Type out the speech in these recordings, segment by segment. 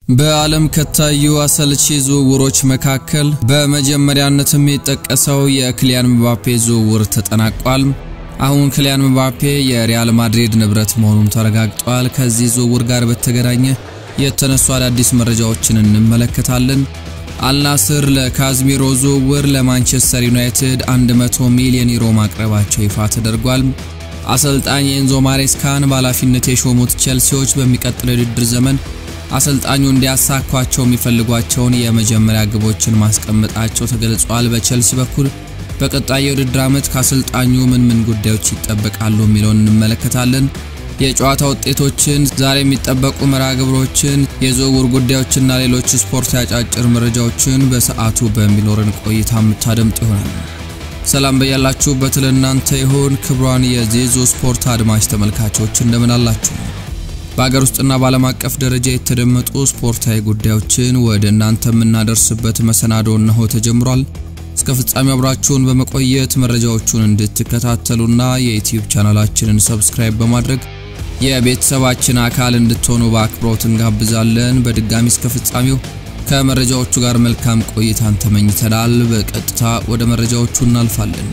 በዓለም ከታዩ አሰልቺ ዝውውሮች መካከል በመጀመሪያነት የሚጠቀሰው የክሊያን ምባፔ ዝውውር ተጠናቋል። አሁን ክሊያን ምባፔ የሪያል ማድሪድ ንብረት መሆኑም ተረጋግጧል። ከዚህ ዝውውር ጋር በተገናኘ የተነሱ አዳዲስ መረጃዎችን እንመለከታለን። አልናስር ለካዝሚሮ ዝውውር ለማንቸስተር ዩናይትድ 100 ሚሊዮን ዩሮ ማቅረባቸው ይፋ ተደርጓል። አሰልጣኝ ኤንዞ ማሬስካን በኃላፊነት የሾሙት ቼልሲዎች በሚቀጥለው የውድድር ዘመን አሰልጣኙ እንዲያሳኳቸው የሚፈልጓቸውን የመጀመሪያ ግቦችን ማስቀመጣቸው ተገልጿል። በቼልሲ በኩል በቀጣይ የውድድር ዓመት ከአሰልጣኙ ምን ምን ጉዳዮች ይጠበቃሉ የሚለውን እንመለከታለን። የጨዋታ ውጤቶችን፣ ዛሬ የሚጠበቁ መርሃ ግብሮችን፣ የዝውውር ጉዳዮችና ሌሎች ስፖርት ያጫጭር መረጃዎችን በሰዓቱ በሚኖረን ቆይታ የምታደምጡ ይሆናል። ሰላም በያላችሁበት ለእናንተ ይሁን። ክብሯን የዜዞ ስፖርት አድማጭ ተመልካቾች እንደምን አላችሁ? በሀገር ውስጥና በዓለም አቀፍ ደረጃ የተደመጡ ስፖርታዊ ጉዳዮችን ወደ እናንተ የምናደርስበት መሰናዶ እነሆ ተጀምሯል። እስከ ፍጻሜው አብራችሁን በመቆየት መረጃዎቹን እንድትከታተሉና የዩቲዩብ ቻናላችንን ሰብስክራይብ በማድረግ የቤተሰባችን አካል እንድትሆኑ በአክብሮት እንጋብዛለን። በድጋሚ እስከ ፍጻሜው ከመረጃዎቹ ጋር መልካም ቆይታን ተመኝተናል። በቀጥታ ወደ መረጃዎቹ እናልፋለን።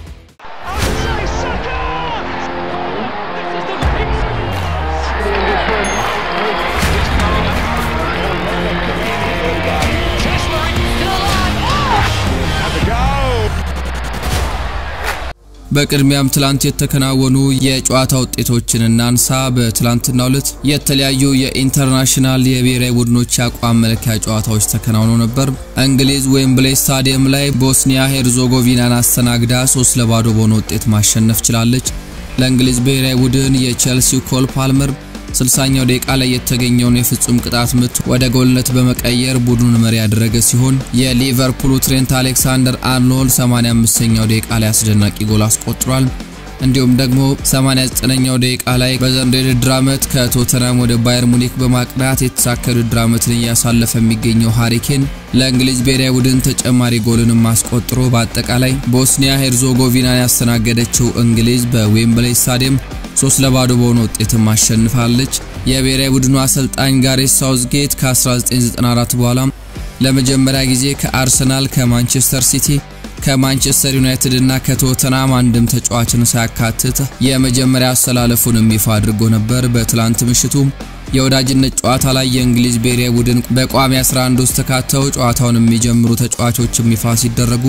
በቅድሚያም ትላንት የተከናወኑ የጨዋታ ውጤቶችን እናንሳ። በትላንትናው ዕለት የተለያዩ የኢንተርናሽናል የብሔራዊ ቡድኖች የአቋም መለኪያ ጨዋታዎች ተከናውነው ነበር። እንግሊዝ ዌምብሌይ ስታዲየም ላይ ቦስኒያ ሄርዞጎቪናን አስተናግዳ ሶስት ለባዶ በሆነ ውጤት ማሸነፍ ችላለች። ለእንግሊዝ ብሔራዊ ቡድን የቼልሲው ኮል ፓልመር 60ኛው ደቂቃ ላይ የተገኘውን የፍጹም ቅጣት ምት ወደ ጎልነት በመቀየር ቡድኑን መሪ ያደረገ ሲሆን የሊቨርፑሉ ትሬንት አሌክሳንደር አርኖልድ 85ኛው ደቂቃ ላይ አስደናቂ ጎል አስቆጥሯል። እንዲሁም ደግሞ 89ኛው ደቂቃ ላይ በዘንድሮው የውድድር ዓመት ከቶተናም ወደ ባየር ሙኒክ በማቅናት የተሳካ የውድድር ዓመትን እያሳለፈ የሚገኘው ሃሪኬን ለእንግሊዝ ብሔራዊ ቡድን ተጨማሪ ጎልንም አስቆጥሮ በአጠቃላይ ቦስኒያ ሄርዞጎቪናን ያስተናገደችው እንግሊዝ በዌምብሌይ ስታዲየም ሶስት ለባዶ በሆነ ውጤትም አሸንፋለች። የብሔራዊ ቡድኑ አሰልጣኝ ጋሬት ሳውዝጌት ከ1994 በኋላ ለመጀመሪያ ጊዜ ከአርሰናል፣ ከማንቸስተር ሲቲ፣ ከማንቸስተር ዩናይትድ እና ከቶተናም አንድም ተጫዋችን ሳያካትት የመጀመሪያ አሰላለፉንም ይፋ አድርጎ ነበር። በትላንት ምሽቱ የወዳጅነት ጨዋታ ላይ የእንግሊዝ ብሔራዊ ቡድን በቋሚ 11 ውስጥ ተካተው ጨዋታውን የሚጀምሩ ተጫዋቾችም ይፋ ሲደረጉ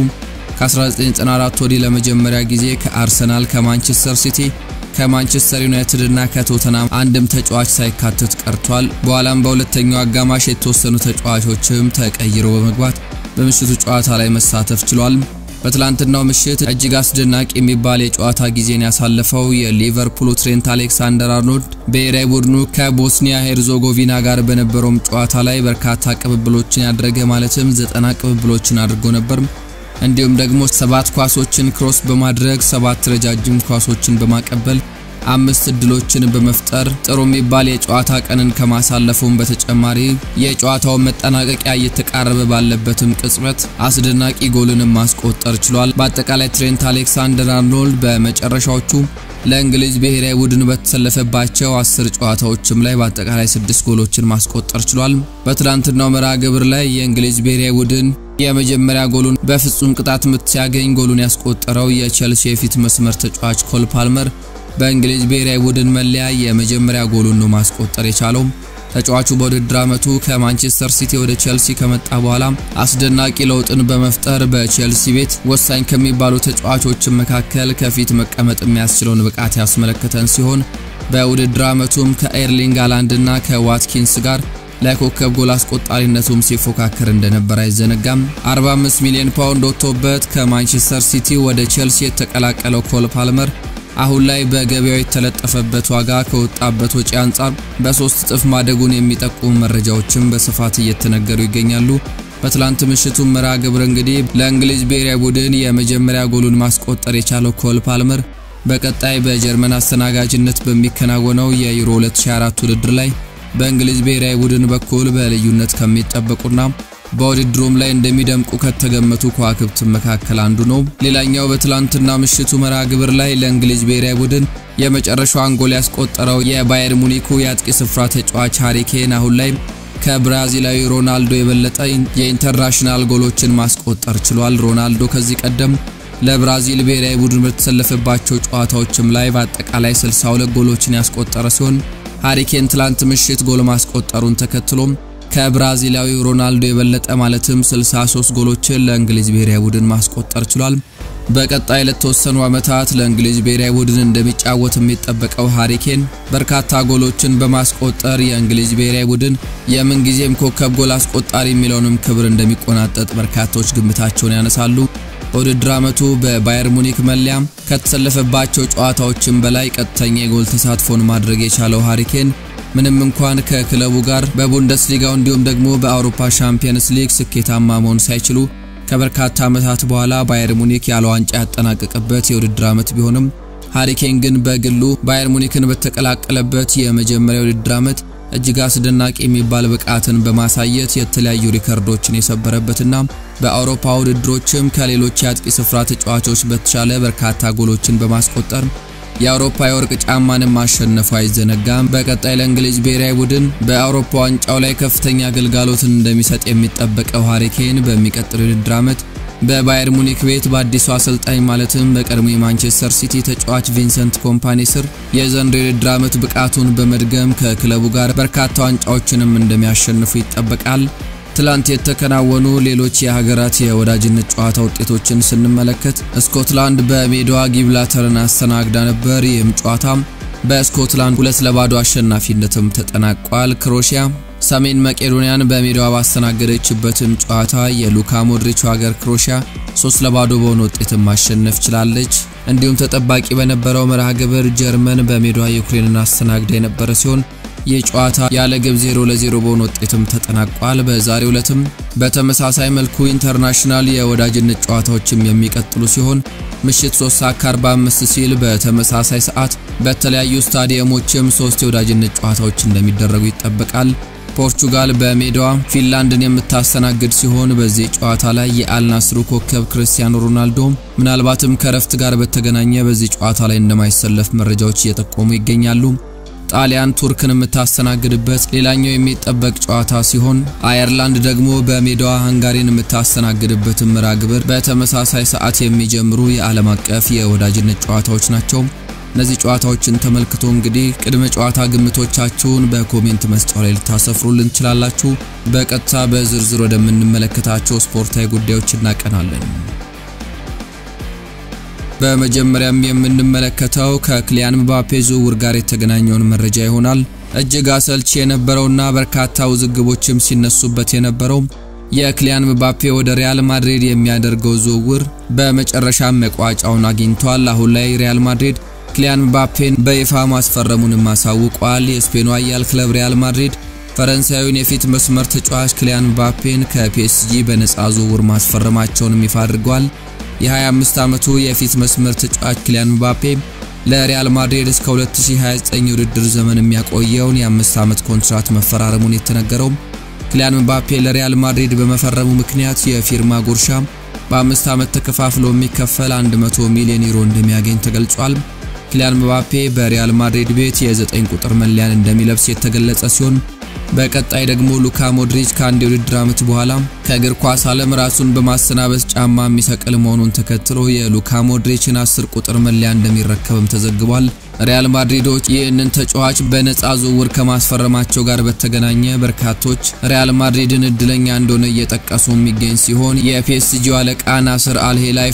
ከ1994 ወዲህ ለመጀመሪያ ጊዜ ከአርሰናል፣ ከማንቸስተር ሲቲ ከማንቸስተር ዩናይትድ እና ከቶተናም አንድም ተጫዋች ሳይካተት ቀርቷል። በኋላም በሁለተኛው አጋማሽ የተወሰኑ ተጫዋቾችም ተቀይረው በመግባት በምሽቱ ጨዋታ ላይ መሳተፍ ችሏል። በትላንትናው ምሽት እጅግ አስደናቂ የሚባል የጨዋታ ጊዜን ያሳለፈው የሊቨርፑሉ ትሬንት አሌክሳንደር አርኖልድ ብሔራዊ ቡድኑ ከቦስኒያ ሄርዞጎቪና ጋር በነበረውም ጨዋታ ላይ በርካታ ቅብብሎችን ያደረገ ማለትም ዘጠና ቅብብሎችን አድርጎ ነበር። እንዲሁም ደግሞ ሰባት ኳሶችን ክሮስ በማድረግ ሰባት ረጃጅም ኳሶችን በማቀበል አምስት እድሎችን በመፍጠር ጥሩ የሚባል የጨዋታ ቀንን ከማሳለፉም በተጨማሪ የጨዋታውን መጠናቀቂያ እየተቃረበ ባለበትም ቅጽበት አስደናቂ ጎልንም ማስቆጠር ችሏል። በአጠቃላይ ትሬንት አሌክሳንደር አርኖልድ በመጨረሻዎቹ ለእንግሊዝ ብሔራዊ ቡድን በተሰለፈባቸው አስር ጨዋታዎችም ላይ በአጠቃላይ ስድስት ጎሎችን ማስቆጠር ችሏል። በትላንትናው መርሃ ግብር ላይ የእንግሊዝ ብሔራዊ ቡድን የመጀመሪያ ጎሉን በፍጹም ቅጣት ምት ሲያገኝ ጎሉን ያስቆጠረው የቼልሲ የፊት መስመር ተጫዋች ኮል ፓልመር በእንግሊዝ ብሔራዊ ቡድን መለያ የመጀመሪያ ጎሉን ነው ማስቆጠር የቻለው። ተጫዋቹ በውድድር ዓመቱ ከማንቸስተር ሲቲ ወደ ቼልሲ ከመጣ በኋላ አስደናቂ ለውጥን በመፍጠር በቼልሲ ቤት ወሳኝ ከሚባሉ ተጫዋቾች መካከል ከፊት መቀመጥ የሚያስችለውን ብቃት ያስመለከተን ሲሆን በውድድር ዓመቱም ከኤርሊንግ ሃላንድ እና ከዋትኪንስ ጋር ለኮከብ ጎል አስቆጣሪነቱም ሲፎካከር እንደነበር አይዘነጋም። 45 ሚሊዮን ፓውንድ ወጥቶበት ከማንቸስተር ሲቲ ወደ ቼልሲ የተቀላቀለው ኮል ፓልመር አሁን ላይ በገበያው የተለጠፈበት ዋጋ ከወጣበት ወጪ አንጻር በሶስት እጥፍ ማደጉን የሚጠቁሙ መረጃዎችም በስፋት እየተነገሩ ይገኛሉ። በትላንት ምሽቱ መርሃ ግብር እንግዲህ ለእንግሊዝ ብሔራዊ ቡድን የመጀመሪያ ጎሉን ማስቆጠር የቻለው ኮል ፓልመር በቀጣይ በጀርመን አስተናጋጅነት በሚከናወነው የዩሮ 2024 ውድድር ላይ በእንግሊዝ ብሔራዊ ቡድን በኩል በልዩነት ከሚጠበቁና በውድድሩም ላይ እንደሚደምቁ ከተገመቱ ከዋክብት መካከል አንዱ ነው። ሌላኛው በትላንትና ምሽቱ መርሃ ግብር ላይ ለእንግሊዝ ብሔራዊ ቡድን የመጨረሻዋን ጎል ያስቆጠረው የባየር ሙኒኩ የአጥቂ ስፍራ ተጫዋች ሃሪኬን አሁን ላይ ከብራዚላዊ ሮናልዶ የበለጠ የኢንተርናሽናል ጎሎችን ማስቆጠር ችሏል። ሮናልዶ ከዚህ ቀደም ለብራዚል ብሔራዊ ቡድን በተሰለፈባቸው ጨዋታዎችም ላይ በአጠቃላይ 62 ጎሎችን ያስቆጠረ ሲሆን ሃሪኬን ትላንት ምሽት ጎል ማስቆጠሩን ተከትሎም ከብራዚላዊው ሮናልዶ የበለጠ ማለትም 63 ጎሎችን ለእንግሊዝ ብሔራዊ ቡድን ማስቆጠር ችሏል። በቀጣይ ለተወሰኑ ዓመታት ለእንግሊዝ ብሔራዊ ቡድን እንደሚጫወት የሚጠበቀው ሃሪኬን በርካታ ጎሎችን በማስቆጠር የእንግሊዝ ብሔራዊ ቡድን የምንጊዜም ኮከብ ጎል አስቆጣሪ የሚለውንም ክብር እንደሚቆናጠጥ በርካቶች ግምታቸውን ያነሳሉ። በውድድር ዓመቱ በባየር ሙኒክ መለያ ከተሰለፈባቸው ጨዋታዎችም በላይ ቀጥተኛ የጎል ተሳትፎን ማድረግ የቻለው ሃሪኬን ምንም እንኳን ከክለቡ ጋር በቡንደስሊጋው እንዲሁም ደግሞ በአውሮፓ ሻምፒየንስ ሊግ ስኬታማ መሆን ሳይችሉ ከበርካታ ዓመታት በኋላ ባየር ሙኒክ ያለ ዋንጫ ያጠናቀቀበት የውድድር ዓመት ቢሆንም ሃሪኬን ግን በግሉ ባየር ሙኒክን በተቀላቀለበት የመጀመሪያ የውድድር ዓመት እጅግ አስደናቂ የሚባል ብቃትን በማሳየት የተለያዩ ሪከርዶችን የሰበረበትና በአውሮፓ ውድድሮችም ከሌሎች የአጥቂ ስፍራ ተጫዋቾች በተሻለ በርካታ ጎሎችን በማስቆጠር የአውሮፓ የወርቅ ጫማንም ማሸነፉ አይዘነጋም። በቀጣይ ለእንግሊዝ ብሔራዊ ቡድን በአውሮፓ ዋንጫው ላይ ከፍተኛ አገልጋሎትን እንደሚሰጥ የሚጠበቀው ሃሪኬን በሚቀጥለው የውድድር ዓመት በባየር ሙኒክ ቤት በአዲሱ አሰልጣኝ ማለትም በቀድሞ የማንቸስተር ሲቲ ተጫዋች ቪንሰንት ኮምፓኒ ስር የዘንድሮ የውድድር ዓመት ብቃቱን በመድገም ከክለቡ ጋር በርካታ ዋንጫዎችንም እንደሚያሸንፉ ይጠበቃል። ትላንት የተከናወኑ ሌሎች የሀገራት የወዳጅነት ጨዋታ ውጤቶችን ስንመለከት ስኮትላንድ በሜዳዋ ጊብላተርን አስተናግዳ ነበር። ይህም ጨዋታ በስኮትላንድ ሁለት ለባዶ አሸናፊነትም ተጠናቋል። ክሮሺያ ሰሜን መቄዶንያን በሜዳዋ ባስተናገደችበትም ጨዋታ የሉካ ሞድሪች ሀገር ክሮሺያ ሶስት ለባዶ በሆነ ውጤትም ማሸነፍ ችላለች። እንዲሁም ተጠባቂ በነበረው መርሃ ግብር ጀርመን በሜዳዋ ዩክሬንን አስተናግዳ የነበረ ሲሆን ይህ ጨዋታ ያለ ግብ 0 ለ0 በሆነ ውጤትም ተጠናቋል። በዛሬው ዕለትም በተመሳሳይ መልኩ ኢንተርናሽናል የወዳጅነት ጨዋታዎችም የሚቀጥሉ ሲሆን ምሽት 3 ሰዓት ከ45 ሲል በተመሳሳይ ሰዓት በተለያዩ ስታዲየሞችም ሶስት የወዳጅነት ጨዋታዎች እንደሚደረጉ ይጠበቃል። ፖርቹጋል በሜዳዋ ፊንላንድን የምታስተናግድ ሲሆን በዚህ ጨዋታ ላይ የአልናስሩ ኮከብ ክርስቲያኖ ሮናልዶ ምናልባትም ከረፍት ጋር በተገናኘ በዚህ ጨዋታ ላይ እንደማይሰለፍ መረጃዎች እየጠቆሙ ይገኛሉ። ጣሊያን ቱርክን የምታስተናግድበት ሌላኛው የሚጠበቅ ጨዋታ ሲሆን አየርላንድ ደግሞ በሜዳዋ ሃንጋሪን የምታስተናግድበት መርሃ ግብር በተመሳሳይ ሰዓት የሚጀምሩ የዓለም አቀፍ የወዳጅነት ጨዋታዎች ናቸው። እነዚህ ጨዋታዎችን ተመልክቶ እንግዲህ ቅድመ ጨዋታ ግምቶቻችሁን በኮሜንት መስጫው ላይ ልታሰፍሩልን ትችላላችሁ። በቀጥታ በዝርዝር ወደምንመለከታቸው ስፖርታዊ ጉዳዮች እናቀናለን። በመጀመሪያም የምንመለከተው ከክሊያን ምባፔ ዝውውር ጋር የተገናኘውን መረጃ ይሆናል። እጅግ አሰልቺ የነበረውና በርካታ ውዝግቦችም ሲነሱበት የነበረው የክሊያን ምባፔ ወደ ሪያል ማድሪድ የሚያደርገው ዝውውር በመጨረሻም መቋጫውን አግኝቷል። አሁን ላይ ሪያል ማድሪድ ክሊያን ምባፔን በይፋ ማስፈረሙንም አሳውቋል። የስፔኑ ኃያል ክለብ ሪያል ማድሪድ ፈረንሳዊውን የፊት መስመር ተጫዋች ክሊያን ምባፔን ከፒኤስጂ በነፃ ዝውውር ማስፈረማቸውንም ይፋ አድርጓል። የ25 ዓመቱ የፊት መስመር ተጫዋች ክሊያን ምባፔ ለሪያል ማድሪድ እስከ 2029 የውድድር ዘመን የሚያቆየውን የአምስት ዓመት ኮንትራት መፈራረሙን የተነገረው ክሊያን ምባፔ ለሪያል ማድሪድ በመፈረሙ ምክንያት የፊርማ ጉርሻ በአምስት ዓመት ተከፋፍሎ የሚከፈል 100 ሚሊዮን ዩሮ እንደሚያገኝ ተገልጿል። ክሊያን ምባፔ በሪያል ማድሪድ ቤት የ9 ቁጥር መለያን እንደሚለብስ የተገለጸ ሲሆን በቀጣይ ደግሞ ሉካ ሞድሪች ከአንድ የውድድር ዓመት በኋላ ከእግር ኳስ ዓለም ራሱን በማሰናበስ ጫማ የሚሰቅል መሆኑን ተከትሎ የሉካ ሞድሪችን አስር ቁጥር መለያ እንደሚረከብም ተዘግቧል። ሪያል ማድሪዶች ይህንን ተጫዋች በነፃ ዝውውር ከማስፈረማቸው ጋር በተገናኘ በርካቶች ሪያል ማድሪድን እድለኛ እንደሆነ እየጠቀሱ የሚገኝ ሲሆን የፒኤስጂው አለቃ ናስር አልሄላይፍ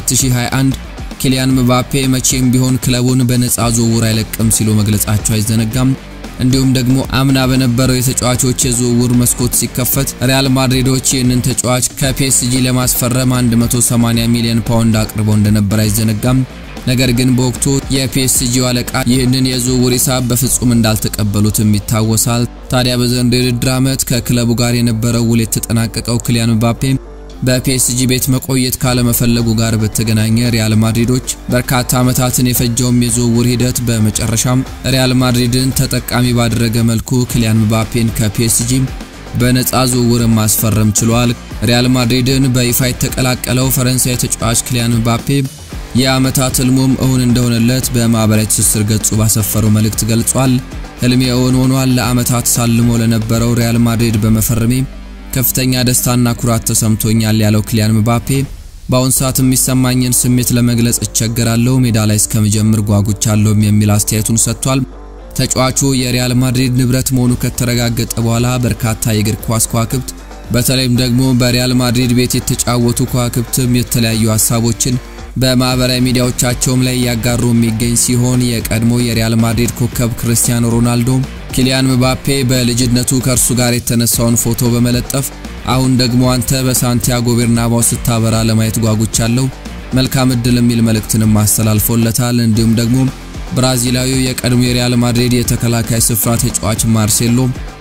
በ2021 ኪሊያን ምባፔ መቼም ቢሆን ክለቡን በነፃ ዝውውር አይለቅም ሲሉ መግለጻቸው አይዘነጋም። እንዲሁም ደግሞ አምና በነበረው የተጫዋቾች የዝውውር መስኮት ሲከፈት ሪያል ማድሪዶች ይህንን ተጫዋች ከፒኤስጂ ለማስፈረም 180 ሚሊዮን ፓውንድ አቅርበው እንደነበር አይዘነጋም። ነገር ግን በወቅቱ የፒኤስጂው አለቃ ይህንን የዝውውር ሂሳብ በፍጹም እንዳልተቀበሉትም ይታወሳል። ታዲያ በዘንድሮው የውድድር ዓመት ከክለቡ ጋር የነበረው ውል የተጠናቀቀው ክሊያን ምባፔ በፒኤስጂ ቤት መቆየት ካለመፈለጉ ጋር በተገናኘ ሪያል ማድሪዶች በርካታ ዓመታትን የፈጀውም የዝውውር ሂደት በመጨረሻም ሪያል ማድሪድን ተጠቃሚ ባደረገ መልኩ ክሊያን ምባፔን ከፒኤስጂ በነፃ ዝውውር ማስፈረም ችሏል። ሪያል ማድሪድን በይፋ የተቀላቀለው ፈረንሳይ ተጫዋች ክሊያን ምባፔ የዓመታት ህልሙም እውን እንደሆነለት በማህበራዊ ትስስር ገጹ ባሰፈረው መልእክት ገልጿል። ህልሜ እውን ሆኗል። ለዓመታት ሳልሞ ለነበረው ሪያል ማድሪድ በመፈረሜ ከፍተኛ ደስታና ኩራት ተሰምቶኛል ያለው ኪሊያን ምባፔ በአሁን ሰዓት የሚሰማኝን ስሜት ለመግለጽ እቸገራለሁ፣ ሜዳ ላይ እስከምጀምር ጓጉቻለሁም የሚል አስተያየቱን ሰጥቷል። ተጫዋቹ የሪያል ማድሪድ ንብረት መሆኑ ከተረጋገጠ በኋላ በርካታ የእግር ኳስ ከዋክብት በተለይም ደግሞ በሪያል ማድሪድ ቤት የተጫወቱ ከዋክብትም የተለያዩ ሀሳቦችን በማህበራዊ ሚዲያዎቻቸውም ላይ እያጋሩ የሚገኝ ሲሆን የቀድሞ የሪያል ማድሪድ ኮከብ ክርስቲያኖ ሮናልዶ ኪሊያን ምባፔ በልጅነቱ ከእርሱ ጋር የተነሳውን ፎቶ በመለጠፍ አሁን ደግሞ አንተ በሳንቲያጎ ቤርናባው ስታበራ ለማየት ጓጉቻለሁ፣ መልካም እድል የሚል መልእክትንም አስተላልፎለታል። እንዲሁም ደግሞ ብራዚላዊው የቀድሞ የሪያል ማድሪድ የተከላካይ ስፍራ ተጫዋች ማርሴሎ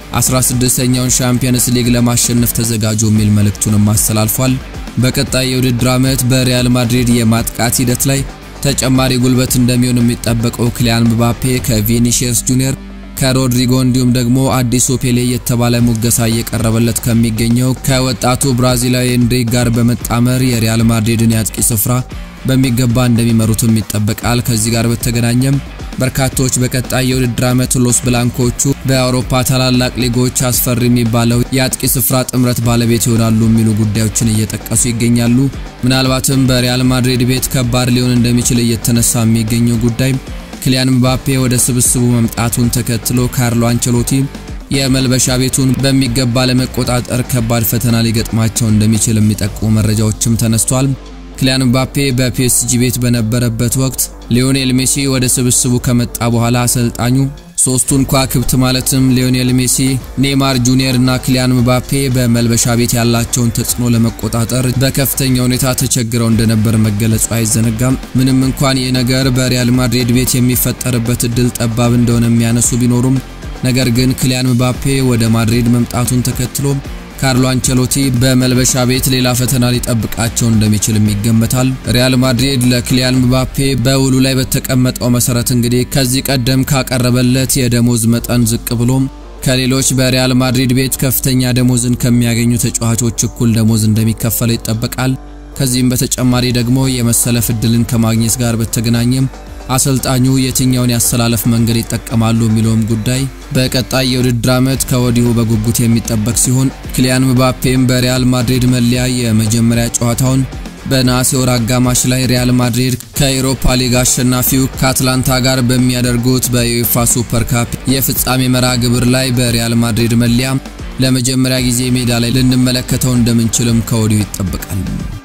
16ኛውን ሻምፒየንስ ሊግ ለማሸነፍ ተዘጋጁ የሚል መልእክቱንም አስተላልፏል። በቀጣይ የውድድር ዓመት በሪያል ማድሪድ የማጥቃት ሂደት ላይ ተጨማሪ ጉልበት እንደሚሆን የሚጠበቀው ኪሊያን ምባፔ ከቪኒሺየስ ጁኒየር ከሮድሪጎ እንዲሁም ደግሞ አዲሱ ፔሌ የተባለ ሙገሳ እየቀረበለት ከሚገኘው ከወጣቱ ብራዚላዊ ኤንድሪክ ጋር በመጣመር የሪያል ማድሪድን የአጥቂ ስፍራ በሚገባ እንደሚመሩትም ይጠበቃል። ከዚህ ጋር በተገናኘም በርካቶች በቀጣይ የውድድር ዓመት ሎስ ብላንኮቹ በአውሮፓ ታላላቅ ሊጎች አስፈሪ የሚባለው የአጥቂ ስፍራ ጥምረት ባለቤት ይሆናሉ የሚሉ ጉዳዮችን እየጠቀሱ ይገኛሉ። ምናልባትም በሪያል ማድሪድ ቤት ከባድ ሊሆን እንደሚችል እየተነሳ የሚገኘው ጉዳይ ኪሊያን ምባፔ ወደ ስብስቡ መምጣቱን ተከትሎ ካርሎ አንቸሎቲ የመልበሻ ቤቱን በሚገባ ለመቆጣጠር ከባድ ፈተና ሊገጥማቸው እንደሚችል የሚጠቁሙ መረጃዎችም ተነስቷል። ኪሊያን ምባፔ በፒኤስጂ ቤት በነበረበት ወቅት ሊዮኔል ሜሲ ወደ ስብስቡ ከመጣ በኋላ አሰልጣኙ ሶስቱን ከዋክብት ማለትም ሊዮኔል ሜሲ፣ ኔይማር ጁኒየር እና ኪሊያን ምባፔ በመልበሻ ቤት ያላቸውን ተጽዕኖ ለመቆጣጠር በከፍተኛ ሁኔታ ተቸግረው እንደነበር መገለጹ አይዘነጋም። ምንም እንኳን ይህ ነገር በሪያል ማድሪድ ቤት የሚፈጠርበት እድል ጠባብ እንደሆነ የሚያነሱ ቢኖሩም ነገር ግን ኪሊያን ምባፔ ወደ ማድሪድ መምጣቱን ተከትሎ ካርሎ አንቸሎቲ በመልበሻ ቤት ሌላ ፈተና ሊጠብቃቸው እንደሚችልም ይገመታል። ሪያል ማድሪድ ለኪሊያን ምባፔ በውሉ ላይ በተቀመጠው መሰረት እንግዲህ ከዚህ ቀደም ካቀረበለት የደሞዝ መጠን ዝቅ ብሎም ከሌሎች በሪያል ማድሪድ ቤት ከፍተኛ ደሞዝን ከሚያገኙ ተጫዋቾች እኩል ደሞዝ እንደሚከፈለው ይጠበቃል። ከዚህም በተጨማሪ ደግሞ የመሰለፍ እድልን ከማግኘት ጋር በተገናኘም አሰልጣኙ የትኛውን ያሰላለፍ መንገድ ይጠቀማሉ የሚለውም ጉዳይ በቀጣይ የውድድር ዓመት ከወዲሁ በጉጉት የሚጠበቅ ሲሆን ኪሊያን ምባፔም በሪያል ማድሪድ መለያ የመጀመሪያ ጨዋታውን በነሐሴ ወር አጋማሽ ላይ ሪያል ማድሪድ ከኤሮፓ ሊግ አሸናፊው ከአትላንታ ጋር በሚያደርጉት በዩኤፋ ሱፐር ካፕ የፍጻሜ መርሃ ግብር ላይ በሪያል ማድሪድ መለያ ለመጀመሪያ ጊዜ ሜዳ ላይ ልንመለከተው እንደምንችልም ከወዲሁ ይጠበቃል።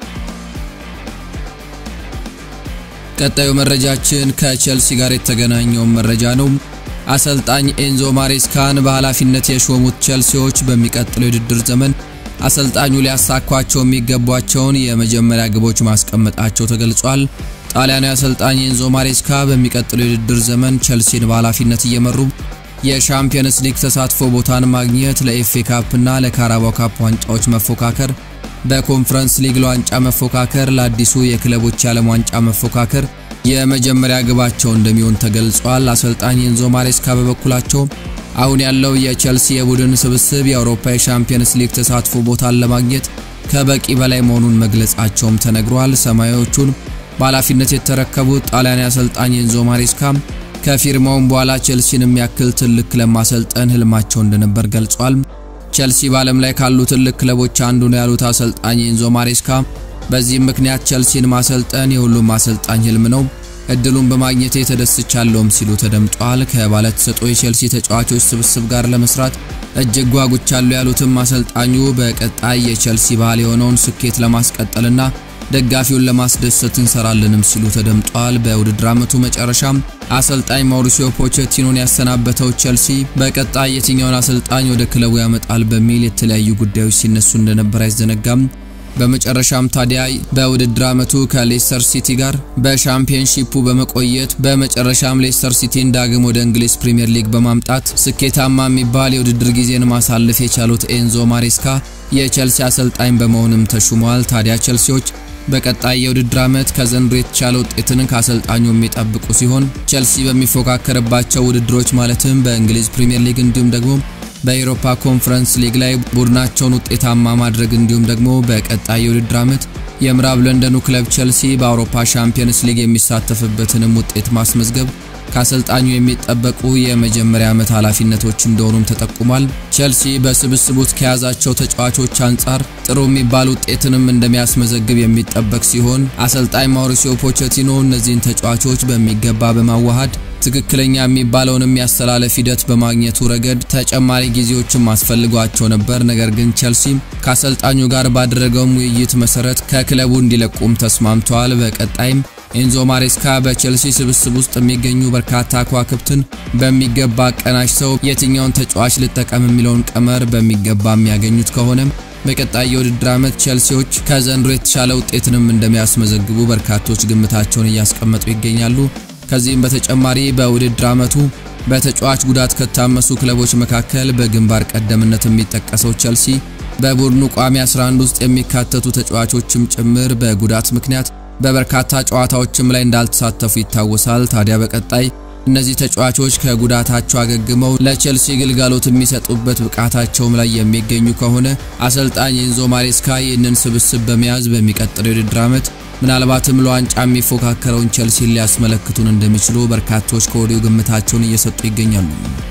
ቀጣዩ መረጃችን ከቼልሲ ጋር የተገናኘውን መረጃ ነው። አሰልጣኝ ኤንዞ ማሬስካን በኃላፊነት የሾሙት ቼልሲዎች በሚቀጥለው የውድድር ዘመን አሰልጣኙ ሊያሳኳቸው የሚገቧቸውን የመጀመሪያ ግቦች ማስቀመጣቸው ተገልጿል። ጣሊያናዊ አሰልጣኝ ኤንዞ ማሬስካ በሚቀጥለው የውድድር ዘመን ቼልሲን በኃላፊነት እየመሩ የሻምፒየንስ ሊግ ተሳትፎ ቦታን ማግኘት፣ ለኤፍኤ ካፕና ለካራባው ካፕ ዋንጫዎች መፎካከር በኮንፈረንስ ሊግ ለዋንጫ መፎካከር ለአዲሱ የክለቦች የዓለም ዋንጫ መፎካከር የመጀመሪያ ግባቸው እንደሚሆን ተገልጿል። አሰልጣኝ ኤንዞ ማሬስካ በበኩላቸው አሁን ያለው የቼልሲ የቡድን ስብስብ የአውሮፓ የሻምፒየንስ ሊግ ተሳትፎ ቦታን ለማግኘት ከበቂ በላይ መሆኑን መግለጻቸውም ተነግሯል። ሰማያዎቹን በኃላፊነት የተረከቡት ጣሊያናዊ አሰልጣኝ ኤንዞ ማሬስካ ከፊርማውም በኋላ ቼልሲን የሚያክል ትልቅ ክለብ ማሰልጠን ህልማቸው እንደነበር ገልጿል። ቼልሲ በዓለም ላይ ካሉ ትልቅ ክለቦች አንዱ ነው ያሉት አሰልጣኝ ኤንዞ ማሬስካ በዚህም ምክንያት ቼልሲን ማሰልጠን የሁሉም አሰልጣኝ ህልም ነው፣ እድሉን በማግኘቴ ተደስቻለሁም ሲሉ ተደምጧል። ከባለተሰጥኦ የቼልሲ ተጫዋቾች ስብስብ ጋር ለመስራት እጅግ ጓጉቻለሁ ያሉትም አሰልጣኙ በቀጣይ የቼልሲ ባህል የሆነውን ስኬት ለማስቀጠልና ደጋፊውን ለማስደሰት እንሰራለንም ሲሉ ተደምጧል። በውድድር ዓመቱ መጨረሻም አሰልጣኝ ማውሪሲዮ ፖቼቲኖን ያሰናበተው ቼልሲ በቀጣይ የትኛውን አሰልጣኝ ወደ ክለቡ ያመጣል በሚል የተለያዩ ጉዳዮች ሲነሱ እንደነበር አይዘነጋም። በመጨረሻም ታዲያ በውድድር ዓመቱ ከሌስተር ሲቲ ጋር በሻምፒየንሺፑ በመቆየት በመጨረሻም ሌስተር ሲቲን ዳግም ወደ እንግሊዝ ፕሪምየር ሊግ በማምጣት ስኬታማ የሚባል የውድድር ጊዜን ማሳለፍ የቻሉት ኤንዞ ማሬስካ የቼልሲ አሰልጣኝ በመሆንም ተሹመዋል። ታዲያ ቼልሲዎች በቀጣይ የውድድር ዓመት ከዘንድሮ የተሻለ ውጤትን ከአሰልጣኙ የሚጠብቁ ሲሆን ቼልሲ በሚፎካከርባቸው ውድድሮች ማለትም በእንግሊዝ ፕሪምየር ሊግ እንዲሁም ደግሞ በኤሮፓ ኮንፈረንስ ሊግ ላይ ቡድናቸውን ውጤታማ ማድረግ እንዲሁም ደግሞ በቀጣይ የውድድር ዓመት የምዕራብ ለንደኑ ክለብ ቼልሲ በአውሮፓ ሻምፒየንስ ሊግ የሚሳተፍበትንም ውጤት ማስመዝገብ ከአሰልጣኙ የሚጠበቁ የመጀመሪያ ዓመት ኃላፊነቶች እንደሆኑም ተጠቁሟል። ቼልሲ በስብስቡት ከያዛቸው ተጫዋቾች አንጻር ጥሩ የሚባል ውጤትንም እንደሚያስመዘግብ የሚጠበቅ ሲሆን አሰልጣኝ ማውሪሲዮ ፖቼቲኖ እነዚህን ተጫዋቾች በሚገባ በማዋሃድ ትክክለኛ የሚባለውን የሚያስተላለፍ ሂደት በማግኘቱ ረገድ ተጨማሪ ጊዜዎችም አስፈልጓቸው ነበር። ነገር ግን ቼልሲ ከአሰልጣኙ ጋር ባደረገውም ውይይት መሰረት ከክለቡ እንዲለቁም ተስማምተዋል። በቀጣይም ኤንዞ ማሬስካ በቼልሲ ስብስብ ውስጥ የሚገኙ በርካታ ከዋክብትን በሚገባ አቀናጅተው የትኛውን ተጫዋች ልጠቀም የሚለውን ቀመር በሚገባ የሚያገኙት ከሆነም በቀጣይ የውድድር ዓመት ቼልሲዎች ከዘንድሮ የተሻለ ውጤትንም እንደሚያስመዘግቡ በርካቶች ግምታቸውን እያስቀመጡ ይገኛሉ። ከዚህም በተጨማሪ በውድድር ዓመቱ በተጫዋች ጉዳት ከታመሱ ክለቦች መካከል በግንባር ቀደምነት የሚጠቀሰው ቼልሲ በቡድኑ ቋሚ 11 ውስጥ የሚካተቱ ተጫዋቾችም ጭምር በጉዳት ምክንያት በበርካታ ጨዋታዎችም ላይ እንዳልተሳተፉ ይታወሳል። ታዲያ በቀጣይ እነዚህ ተጫዋቾች ከጉዳታቸው አገግመው ለቼልሲ ግልጋሎት የሚሰጡበት ብቃታቸውም ላይ የሚገኙ ከሆነ አሰልጣኝ ኤንዞ ማሬስካ ይህንን ስብስብ በመያዝ በሚቀጥለው የውድድር ዓመት ምናልባትም ለዋንጫ የሚፎካከረውን ቼልሲን ሊያስመለክቱን እንደሚችሉ በርካቶች ከወዲሁ ግምታቸውን እየሰጡ ይገኛሉ።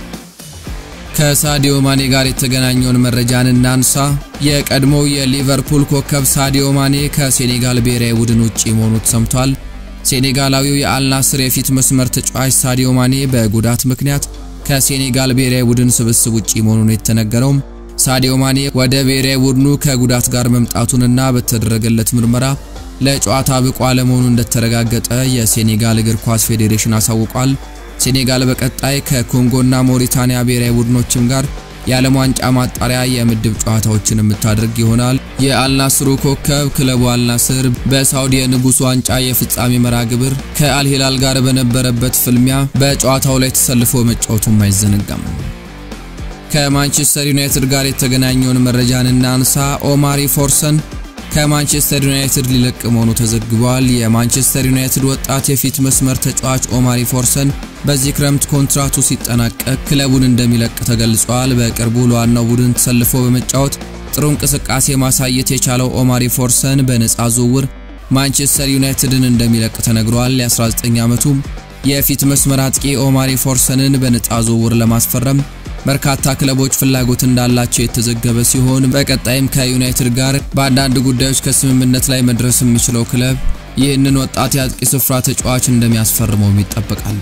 ከሳዲዮ ማኔ ጋር የተገናኘውን መረጃን እናንሳ። የቀድሞው የሊቨርፑል ኮከብ ሳዲዮ ማኔ ከሴኔጋል ብሔራዊ ቡድን ውጪ መሆኑ ተሰምቷል። ሴኔጋላዊው የአልናስር የፊት መስመር ተጫዋች ሳዲዮ ማኔ በጉዳት ምክንያት ከሴኔጋል ብሔራዊ ቡድን ስብስብ ውጪ መሆኑን የተነገረውም ሳዲዮ ማኔ ወደ ብሔራዊ ቡድኑ ከጉዳት ጋር መምጣቱንና በተደረገለት ምርመራ ለጨዋታ ብቁ አለመሆኑ እንደተረጋገጠ የሴኔጋል እግር ኳስ ፌዴሬሽን አሳውቋል። ሴኔጋል በቀጣይ ከኮንጎና ሞሪታኒያ ብሔራዊ ቡድኖችም ጋር የዓለም ዋንጫ ማጣሪያ የምድብ ጨዋታዎችን የምታደርግ ይሆናል። የአልናስሩ ኮከብ ክለቡ አልናስር በሳውዲ የንጉሥ ዋንጫ የፍጻሜ መርሃ ግብር ከአልሂላል ጋር በነበረበት ፍልሚያ በጨዋታው ላይ ተሰልፎ መጫወቱም አይዘነጋም። ከማንቸስተር ዩናይትድ ጋር የተገናኘውን መረጃን እናንሳ። ኦማሪ ፎርሰን ከማንቸስተር ዩናይትድ ሊለቅ መሆኑ ተዘግቧል። የማንቸስተር ዩናይትድ ወጣት የፊት መስመር ተጫዋች ኦማሪ ፎርሰን በዚህ ክረምት ኮንትራቱ ሲጠናቀቅ ክለቡን እንደሚለቅ ተገልጿል። በቅርቡ ለዋናው ቡድን ተሰልፎ በመጫወት ጥሩ እንቅስቃሴ ማሳየት የቻለው ኦማሪ ፎርሰን በነፃ ዝውውር ማንቸስተር ዩናይትድን እንደሚለቅ ተነግሯል። የ19 ዓመቱ የፊት መስመር አጥቂ ኦማሪ ፎርሰንን በነፃ ዝውውር ለማስፈረም በርካታ ክለቦች ፍላጎት እንዳላቸው የተዘገበ ሲሆን በቀጣይም ከዩናይትድ ጋር በአንዳንድ ጉዳዮች ከስምምነት ላይ መድረስ የሚችለው ክለብ ይህንን ወጣት የአጥቂ ስፍራ ተጫዋች እንደሚያስፈርመውም ይጠበቃል።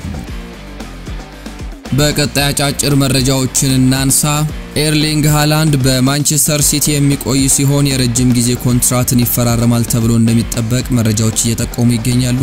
በቀጣይ አጫጭር መረጃዎችን እናንሳ። ኤርሊንግ ሃላንድ በማንቸስተር ሲቲ የሚቆይ ሲሆን የረጅም ጊዜ ኮንትራትን ይፈራረማል ተብሎ እንደሚጠበቅ መረጃዎች እየጠቆሙ ይገኛሉ።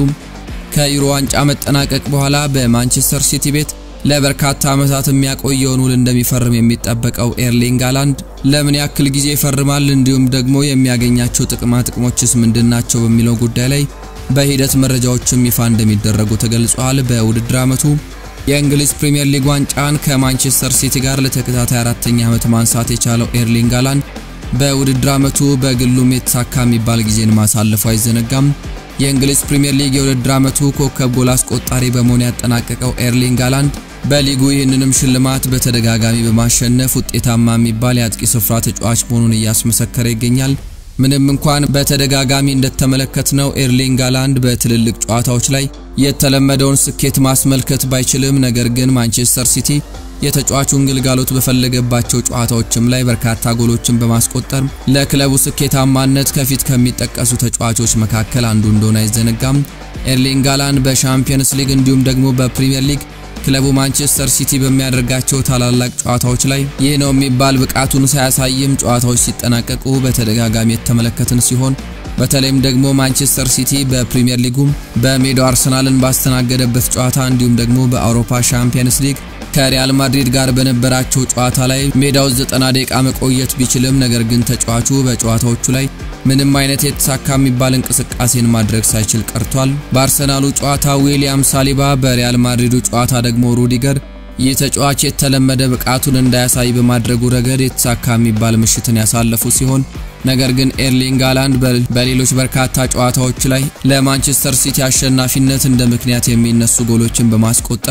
ከዩሮ ዋንጫ መጠናቀቅ በኋላ በማንቸስተር ሲቲ ቤት ለበርካታ ዓመታት የሚያቆየውን ውል እንደሚፈርም የሚጠበቀው ኤርሊንግ ሃላንድ ለምን ያክል ጊዜ ይፈርማል፣ እንዲሁም ደግሞ የሚያገኛቸው ጥቅማ ጥቅሞችስ ምንድናቸው በሚለው ጉዳይ ላይ በሂደት መረጃዎችም ይፋ እንደሚደረጉ ተገልጿል። በውድድር ዓመቱ የእንግሊዝ ፕሪምየር ሊግ ዋንጫን ከማንቸስተር ሲቲ ጋር ለተከታታይ አራተኛ ዓመት ማንሳት የቻለው ኤርሊንግ ሃላንድ በውድድር ዓመቱ በግሉም የተሳካ የሚባል ጊዜን ማሳለፉ አይዘነጋም። የእንግሊዝ ፕሪምየር ሊግ የውድድር ዓመቱ ኮከብ ጎል አስቆጣሪ በመሆን ያጠናቀቀው ኤርሊንግ ሃላንድ በሊጉ ይህንንም ሽልማት በተደጋጋሚ በማሸነፍ ውጤታማ የሚባል የአጥቂ ስፍራ ተጫዋች መሆኑን እያስመሰከረ ይገኛል። ምንም እንኳን በተደጋጋሚ እንደተመለከትነው ኤርሊንግ ሃላንድ በትልልቅ ጨዋታዎች ላይ የተለመደውን ስኬት ማስመልከት ባይችልም፣ ነገር ግን ማንቸስተር ሲቲ የተጫዋቹን ግልጋሎት በፈለገባቸው ጨዋታዎችም ላይ በርካታ ጎሎችን በማስቆጠር ለክለቡ ስኬታማነት ከፊት ከሚጠቀሱ ተጫዋቾች መካከል አንዱ እንደሆነ አይዘነጋም። ኤርሊንግ ሃላንድ በሻምፒየንስ ሊግ እንዲሁም ደግሞ በፕሪሚየር ሊግ ክለቡ ማንቸስተር ሲቲ በሚያደርጋቸው ታላላቅ ጨዋታዎች ላይ ይህ ነው የሚባል ብቃቱን ሳያሳይም ጨዋታዎች ሲጠናቀቁ በተደጋጋሚ የተመለከትን ሲሆን በተለይም ደግሞ ማንቸስተር ሲቲ በፕሪሚየር ሊጉም በሜዳው አርሰናልን ባስተናገደበት ጨዋታ እንዲሁም ደግሞ በአውሮፓ ሻምፒየንስ ሊግ ከሪያል ማድሪድ ጋር በነበራቸው ጨዋታ ላይ ሜዳው 90 ደቂቃ መቆየት ቢችልም ነገር ግን ተጫዋቹ በጨዋታዎቹ ላይ ምንም አይነት የተሳካ የሚባል እንቅስቃሴን ማድረግ ሳይችል ቀርቷል። በአርሰናሉ ጨዋታ ዊሊያም ሳሊባ፣ በሪያል ማድሪዱ ጨዋታ ደግሞ ሩዲገር ይህ ተጫዋች የተለመደ ብቃቱን እንዳያሳይ በማድረጉ ረገድ የተሳካ የሚባል ምሽትን ያሳለፉ ሲሆን ነገር ግን ኤርሊንግ ሃላንድ በሌሎች በርካታ ጨዋታዎች ላይ ለማንቸስተር ሲቲ አሸናፊነት እንደ ምክንያት የሚነሱ ጎሎችን በማስቆጠር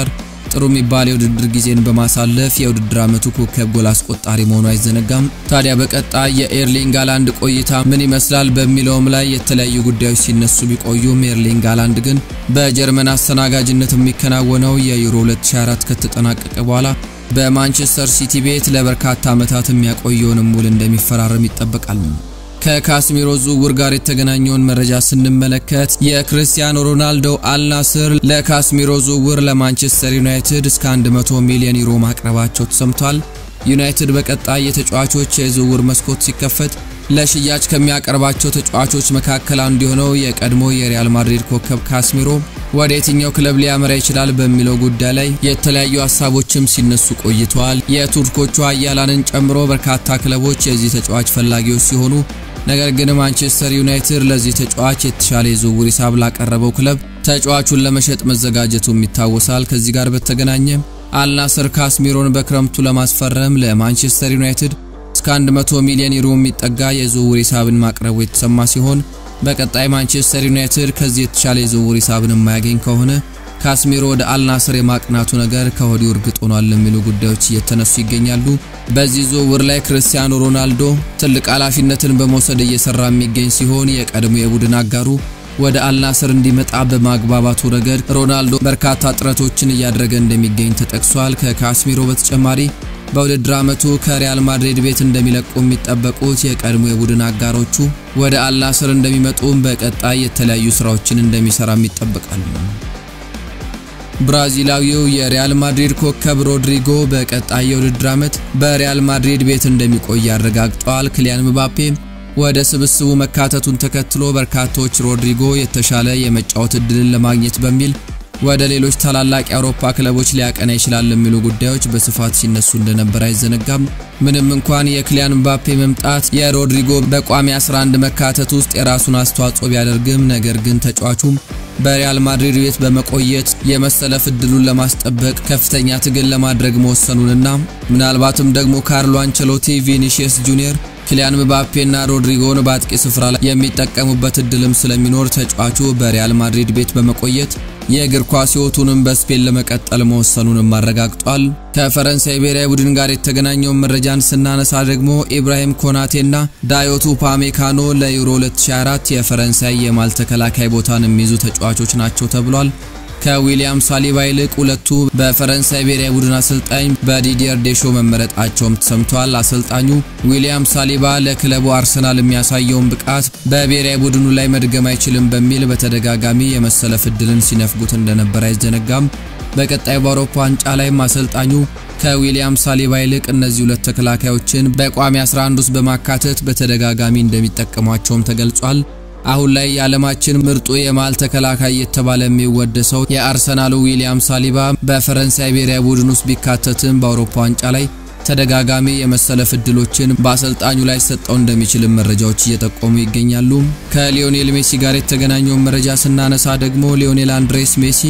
ጥሩ የሚባል የውድድር ጊዜን በማሳለፍ የውድድር ዓመቱ ኮከብ ጎል አስቆጣሪ መሆኑ አይዘነጋም። ታዲያ በቀጣይ የኤርሊንግ ሃላንድ ቆይታ ምን ይመስላል በሚለውም ላይ የተለያዩ ጉዳዮች ሲነሱ ቢቆዩም ኤርሊንግ ሃላንድ ግን በጀርመን አስተናጋጅነት የሚከናወነው የዩሮ 2024 ከተጠናቀቀ በኋላ በማንቸስተር ሲቲ ቤት ለበርካታ ዓመታት የሚያቆየውንም ውል እንደሚፈራረም ይጠበቃል። ከካስሚሮ ዝውውር ጋር የተገናኘውን መረጃ ስንመለከት የክርስቲያኖ ሮናልዶ አልናስር ለካስሚሮ ዝውውር ለማንቸስተር ዩናይትድ እስከ 100 ሚሊዮን ዩሮ ማቅረባቸው ተሰምቷል። ዩናይትድ በቀጣይ የተጫዋቾች የዝውውር መስኮት ሲከፈት ለሽያጭ ከሚያቀርባቸው ተጫዋቾች መካከል አንዱ የሆነው የቀድሞ የሪያል ማድሪድ ኮከብ ካስሚሮ ወደ የትኛው ክለብ ሊያመራ ይችላል በሚለው ጉዳይ ላይ የተለያዩ ሀሳቦችም ሲነሱ ቆይተዋል። የቱርኮቹ አያላንን ጨምሮ በርካታ ክለቦች የዚህ ተጫዋች ፈላጊዎች ሲሆኑ ነገር ግን ማንቸስተር ዩናይትድ ለዚህ ተጫዋች የተሻለ የዝውውር ሂሳብ ላቀረበው ክለብ ተጫዋቹን ለመሸጥ መዘጋጀቱም ይታወሳል። ከዚህ ጋር በተገናኘ አልናስር ካስሚሮን በክረምቱ ለማስፈረም ለማንቸስተር ዩናይትድ እስከ 100 ሚሊዮን ዩሮ የሚጠጋ የዝውውር ሂሳብን ማቅረቡ የተሰማ ሲሆን በቀጣይ ማንቸስተር ዩናይትድ ከዚህ የተሻለ የዝውውር ሂሳብን የማያገኝ ከሆነ ካስሚሮ ወደ አልናስር የማቅናቱ ነገር ከወዲሁ እርግጥ ሆኗል የሚሉ ጉዳዮች እየተነሱ ይገኛሉ። በዚህ ዝውውር ላይ ክርስቲያኖ ሮናልዶ ትልቅ ኃላፊነትን በመውሰድ እየሰራ የሚገኝ ሲሆን የቀድሞ የቡድን አጋሩ ወደ አልናስር እንዲመጣ በማግባባቱ ረገድ ሮናልዶ በርካታ ጥረቶችን እያደረገ እንደሚገኝ ተጠቅሷል። ከካስሚሮ በተጨማሪ በውድድር ዓመቱ ከሪያል ማድሪድ ቤት እንደሚለቁ የሚጠበቁት የቀድሞ የቡድን አጋሮቹ ወደ አልናስር እንደሚመጡም በቀጣይ የተለያዩ ስራዎችን እንደሚሰራም ይጠበቃል። ብራዚላዊው የሪያል ማድሪድ ኮከብ ሮድሪጎ በቀጣይ የውድድር ዓመት በሪያል ማድሪድ ቤት እንደሚቆይ አረጋግጧል። ክሊያን ምባፔ ወደ ስብስቡ መካተቱን ተከትሎ በርካቶች ሮድሪጎ የተሻለ የመጫወት እድልን ለማግኘት በሚል ወደ ሌሎች ታላላቅ የአውሮፓ ክለቦች ሊያቀና ይችላል የሚሉ ጉዳዮች በስፋት ሲነሱ እንደነበር አይዘነጋም። ምንም እንኳን የክሊያን ምባፔ መምጣት የሮድሪጎ በቋሚ 11 መካተት ውስጥ የራሱን አስተዋጽኦ ቢያደርግም ነገር ግን ተጫዋቹም በሪያል ማድሪድ ቤት በመቆየት የመሰለፍ እድሉን ለማስጠበቅ ከፍተኛ ትግል ለማድረግ መወሰኑንና ምናልባትም ደግሞ ካርሎ አንቸሎቲ ቪኒሺየስ ጁኒየር ኪሊያን ምባፔና ሮድሪጎን በአጥቂ ስፍራ ላይ የሚጠቀሙበት እድልም ስለሚኖር ተጫዋቹ በሪያል ማድሪድ ቤት በመቆየት የእግር ኳስ ሕይወቱንም በስፔን ለመቀጠል መወሰኑንም አረጋግጧል። ከፈረንሳይ ብሔራዊ ቡድን ጋር የተገናኘውን መረጃን ስናነሳ ደግሞ ኢብራሂም ኮናቴና ዳዮቱ ፓሜካኖ ለዩሮ 2024 የፈረንሳይ የማል ተከላካይ ቦታን የሚይዙ ተጫዋቾች ናቸው ተብሏል። ከዊሊያም ሳሊባ ይልቅ ሁለቱ በፈረንሳይ ብሔራዊ ቡድን አሰልጣኝ በዲዲየር ዴሾ መመረጣቸውም ተሰምቷል። አሰልጣኙ ዊሊያም ሳሊባ ለክለቡ አርሰናል የሚያሳየውን ብቃት በብሔራዊ ቡድኑ ላይ መድገም አይችልም በሚል በተደጋጋሚ የመሰለፍ እድልን ሲነፍጉት እንደነበር አይዘነጋም። በቀጣይ በአውሮፓ ዋንጫ ላይም አሰልጣኙ ከዊሊያም ሳሊባ ይልቅ እነዚህ ሁለት ተከላካዮችን በቋሚ 11 ውስጥ በማካተት በተደጋጋሚ እንደሚጠቀሟቸውም ተገልጿል። አሁን ላይ የዓለማችን ምርጡ የመሃል ተከላካይ የተባለ የሚወደሰው የአርሰናሉ ዊሊያም ሳሊባ በፈረንሳይ ብሔራዊ ቡድን ውስጥ ቢካተትም በአውሮፓ ዋንጫ ላይ ተደጋጋሚ የመሰለፍ እድሎችን በአሰልጣኙ ላይ ሰጠው እንደሚችልም መረጃዎች እየጠቆሙ ይገኛሉ። ከሊዮኔል ሜሲ ጋር የተገናኘውን መረጃ ስናነሳ ደግሞ ሊዮኔል አንድሬስ ሜሲ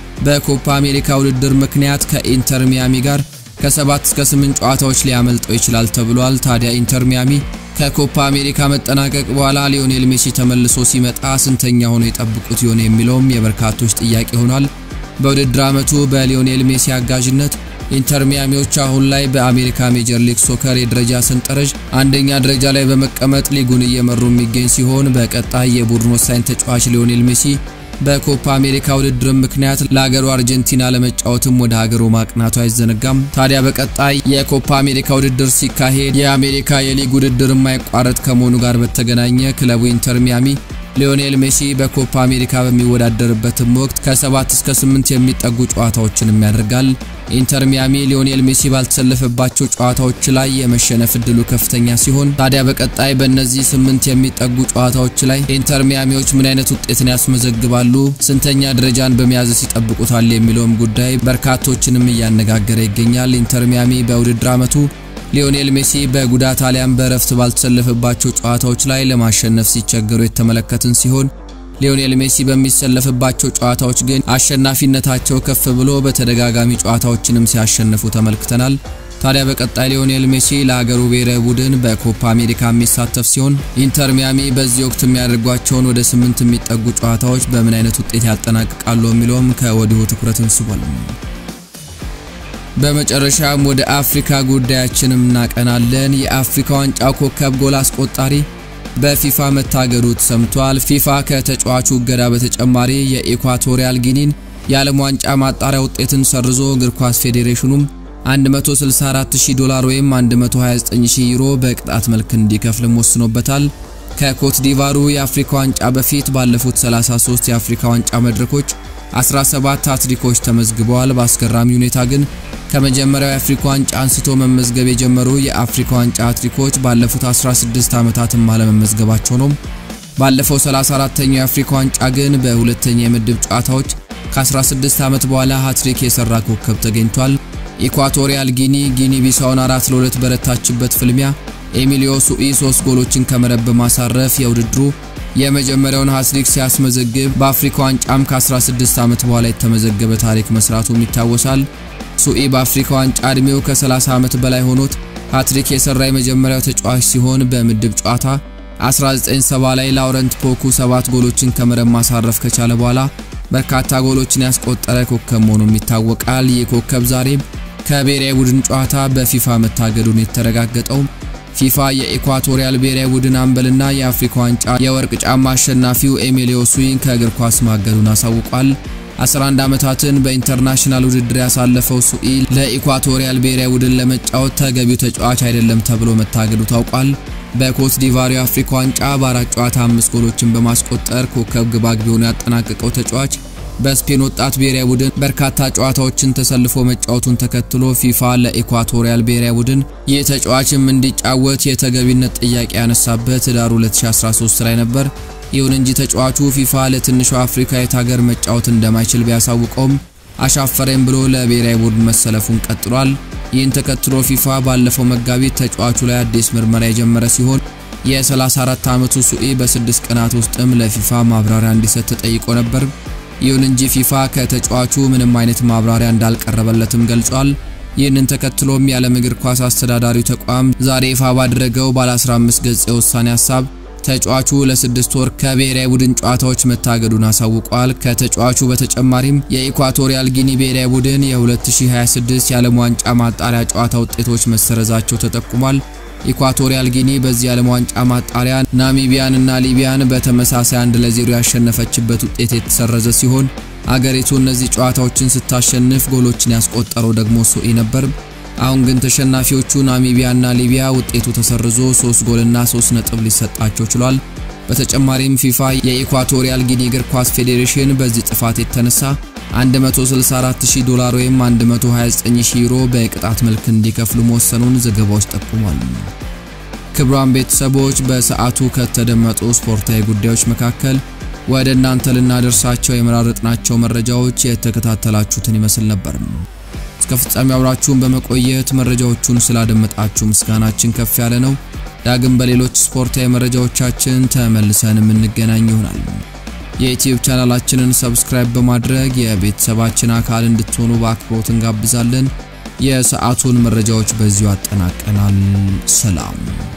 በኮፓ አሜሪካ ውድድር ምክንያት ከኢንተር ሚያሚ ጋር ከሰባት እስከ ስምንት ጨዋታዎች ሊያመልጠው ይችላል ተብሏል። ታዲያ ኢንተር ሚያሚ ከኮፓ አሜሪካ መጠናቀቅ በኋላ ሊዮኔል ሜሲ ተመልሶ ሲመጣ ስንተኛ ሆኖ የጠብቁት ይሆን የሚለውም የበርካቶች ጥያቄ ሆኗል። በውድድር ዓመቱ በሊዮኔል ሜሲ አጋዥነት ኢንተር ሚያሚዎች አሁን ላይ በአሜሪካ ሜጀር ሊግ ሶከር የደረጃ ሰንጠረዥ አንደኛ ደረጃ ላይ በመቀመጥ ሊጉን እየመሩ የሚገኝ ሲሆን በቀጣይ የቡድን ወሳኝ ተጫዋች ሊዮኔል ሜሲ በኮፓ አሜሪካ ውድድር ምክንያት ለሀገሩ አርጀንቲና ለመጫወትም ወደ ሀገሩ ማቅናቱ አይዘነጋም። ታዲያ በቀጣይ የኮፓ አሜሪካ ውድድር ሲካሄድ የአሜሪካ የሊግ ውድድር የማይቋረጥ ከመሆኑ ጋር በተገናኘ ክለቡ ኢንተር ሚያሚ ሊዮኔል ሜሲ በኮፓ አሜሪካ በሚወዳደርበትም ወቅት ከሰባት እስከ ስምንት የሚጠጉ ጨዋታዎችንም ያደርጋል። ኢንተር ሚያሚ ሊዮኔል ሜሲ ባልተሰለፈባቸው ጨዋታዎች ላይ የመሸነፍ እድሉ ከፍተኛ ሲሆን ታዲያ በቀጣይ በእነዚህ ስምንት የሚጠጉ ጨዋታዎች ላይ ኢንተር ሚያሚዎች ምን አይነት ውጤትን ያስመዘግባሉ፣ ስንተኛ ደረጃን በመያዝስ ይጠብቁታል የሚለውም ጉዳይ በርካቶችንም እያነጋገረ ይገኛል። ኢንተር ሚያሚ በውድድር ዓመቱ ሊዮኔል ሜሲ በጉዳት አሊያም በእረፍት ባልተሰለፈባቸው ጨዋታዎች ላይ ለማሸነፍ ሲቸገሩ የተመለከትን ሲሆን ሊዮኔል ሜሲ በሚሰለፍባቸው ጨዋታዎች ግን አሸናፊነታቸው ከፍ ብሎ በተደጋጋሚ ጨዋታዎችንም ሲያሸንፉ ተመልክተናል። ታዲያ በቀጣይ ሊዮኔል ሜሲ ለሀገሩ ብሔራዊ ቡድን በኮፓ አሜሪካ የሚሳተፍ ሲሆን ኢንተር ሚያሚ በዚህ ወቅት የሚያደርጓቸውን ወደ ስምንት የሚጠጉ ጨዋታዎች በምን አይነት ውጤት ያጠናቅቃሉ የሚለውም ከወዲሁ ትኩረትን ስቧል። በመጨረሻም ወደ አፍሪካ ጉዳያችንም እናቀናለን። የአፍሪካ ዋንጫ ኮከብ ጎል አስቆጣሪ በፊፋ መታገዱ ተሰምቷል። ፊፋ ከተጫዋቹ እገዳ በተጨማሪ የኢኳቶሪያል ጊኒን የዓለም ዋንጫ ማጣሪያ ውጤትን ሰርዞ እግር ኳስ ፌዴሬሽኑም 164000 ዶላር ወይም 129000 ዩሮ በቅጣት መልክ እንዲከፍልም ወስኖበታል። ከኮት ዲቫሩ የአፍሪካ ዋንጫ በፊት ባለፉት 33 የአፍሪካ ዋንጫ መድረኮች 17 ሃትሪኮች ተመዝግበዋል። በአስገራሚ ሁኔታ ግን ከመጀመሪያው የአፍሪካ ዋንጫ አንስቶ መመዝገብ የጀመሩ የአፍሪካ ዋንጫ ሃትሪኮች ባለፉት 16 ዓመታትም አለመመዝገባቸው ነው። ባለፈው 34ተኛው የአፍሪካ ዋንጫ ግን በሁለተኛ የምድብ ጨዋታዎች ከ16 ዓመት በኋላ ሃትሪክ የሰራ ኮከብ ተገኝቷል። ኢኳቶሪያል ጊኒ ጊኒ ቢሳውን 4 ለ2 በረታችበት ፍልሚያ ኤሚሊዮ ሱኢ 3 ጎሎችን ከመረብ በማሳረፍ የውድድሩ የመጀመሪያውን ሃትሪክ ሲያስመዘግብ በአፍሪካ ዋንጫም ከ16 ዓመት በኋላ የተመዘገበ ታሪክ መስራቱም ይታወሳል። ሱኢ በአፍሪካ ዋንጫ ዕድሜው ከ30 ዓመት በላይ ሆኖት ሃትሪክ የሰራ የመጀመሪያው ተጫዋች ሲሆን በምድብ ጨዋታ 1970 ላይ ላውረንት ፖኩ 7 ጎሎችን ከመረብ ማሳረፍ ከቻለ በኋላ በርካታ ጎሎችን ያስቆጠረ ኮከብ መሆኑም ይታወቃል። ይህ ኮከብ ዛሬም ከብሔራዊ ቡድን ጨዋታ በፊፋ መታገዱን የተረጋገጠው ፊፋ የኢኳቶሪያል ብሔራዊ ቡድን አምበልና የአፍሪካ ዋንጫ የወርቅ ጫማ አሸናፊው ኤሚሊዮ ሱዊን ከእግር ኳስ ማገዱን አሳውቋል። 11 ዓመታትን በኢንተርናሽናል ውድድር ያሳለፈው ሱኢ ለኢኳቶሪያል ብሔራዊ ቡድን ለመጫወት ተገቢው ተጫዋች አይደለም ተብሎ መታገዱ ታውቋል። በኮት ዲቫሩ የአፍሪካ ዋንጫ በአራት ጨዋታ አምስት ጎሎችን በማስቆጠር ኮከብ ግባግቢ ሆኖ ያጠናቀቀው ተጫዋች በስፔን ወጣት ብሔራዊ ቡድን በርካታ ጨዋታዎችን ተሰልፎ መጫወቱን ተከትሎ ፊፋ ለኢኳቶሪያል ብሔራዊ ቡድን ይህ ተጫዋችም እንዲጫወት የተገቢነት ጥያቄ ያነሳበት ህዳር 2013 ላይ ነበር። ይሁን እንጂ ተጫዋቹ ፊፋ ለትንሿ አፍሪካዊት ሀገር መጫወት እንደማይችል ቢያሳውቀውም አሻፈረኝ ብሎ ለብሔራዊ ቡድን መሰለፉን ቀጥሏል። ይህን ተከትሎ ፊፋ ባለፈው መጋቢት ተጫዋቹ ላይ አዲስ ምርመራ የጀመረ ሲሆን የ34 ዓመቱ ሱኢ በስድስት ቀናት ውስጥም ለፊፋ ማብራሪያ እንዲሰጥ ተጠይቆ ነበር። ይሁን እንጂ ፊፋ ከተጫዋቹ ምንም አይነት ማብራሪያ እንዳልቀረበለትም ገልጿል። ይህንን ተከትሎም የዓለም እግር ኳስ አስተዳዳሪው ተቋም ዛሬ ይፋ ባደረገው ባለ 15 ገጽ የውሳኔ ሀሳብ ተጫዋቹ ለስድስት ወር ከብሔራዊ ቡድን ጨዋታዎች መታገዱን አሳውቋል። ከተጫዋቹ በተጨማሪም የኢኳቶሪያል ጊኒ ብሔራዊ ቡድን የ2026 የዓለም ዋንጫ ማጣሪያ ጨዋታ ውጤቶች መሰረዛቸው ተጠቁሟል። ኢኳቶሪያል ጊኒ በዚህ የዓለም ዋንጫ ማጣሪያ ናሚቢያን እና ሊቢያን በተመሳሳይ አንድ ለዜሮ ያሸነፈችበት ውጤት የተሰረዘ ሲሆን አገሪቱ እነዚህ ጨዋታዎችን ስታሸንፍ ጎሎችን ያስቆጠረው ደግሞ ሱኢ ነበር። አሁን ግን ተሸናፊዎቹ ናሚቢያና ሊቢያ ውጤቱ ተሰርዞ 3 ጎልና 3 ነጥብ ሊሰጣቸው ችሏል። በተጨማሪም ፊፋ የኢኳቶሪያል ጊኒ እግር ኳስ ፌዴሬሽን በዚህ ጥፋት የተነሳ 164000 ዶላር ወይም 129000 ዩሮ በቅጣት መልክ እንዲከፍሉ መወሰኑን ዘገባዎች ጠቁሟል። ክቡራን ቤተሰቦች በሰዓቱ ከተደመጡ ስፖርታዊ ጉዳዮች መካከል ወደ እናንተ ልናደርሳቸው የመራረጥናቸው መረጃዎች የተከታተላችሁትን ይመስል ነበር። እስከ ፍጻሜ አብራችሁን በመቆየት መረጃዎቹን ስላደመጣችሁ ምስጋናችን ከፍ ያለ ነው። ዳግም በሌሎች ስፖርታዊ መረጃዎቻችን ተመልሰን የምንገናኝ ይሆናል። የዩቲዩብ ቻናላችንን ሰብስክራይብ በማድረግ የቤተሰባችን አካል እንድትሆኑ በአክብሮት እንጋብዛለን። የሰዓቱን መረጃዎች በዚሁ አጠናቀናል። ሰላም